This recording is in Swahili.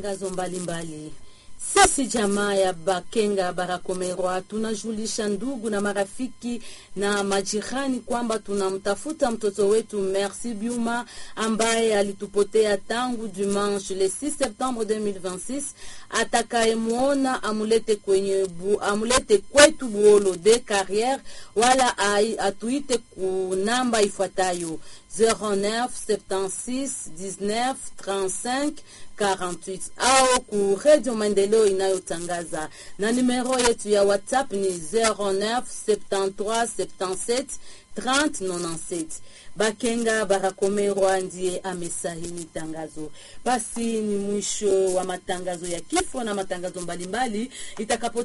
Tangazo mbalimbali. Sisi jamaa ya Bakenga Barakomerwa tunajulisha ndugu na marafiki na majirani kwamba tunamtafuta mtoto wetu Merci Biuma ambaye alitupotea tangu dimanche le 6 septembre 2026. Atakayemwona amulete kwenye bu, amulete kwetu Buolo de Carrière wala ai, atuite ku namba ifuatayo 09 76 19 35 48 au ku Radio Maendeleo inayotangaza na nimero yetu ya WhatsApp ni 09 73 77 30 97. Bakenga Barakomerwa ndiye amesahini tangazo. Basi ni mwisho wa matangazo ya kifo na matangazo mbalimbali itakapo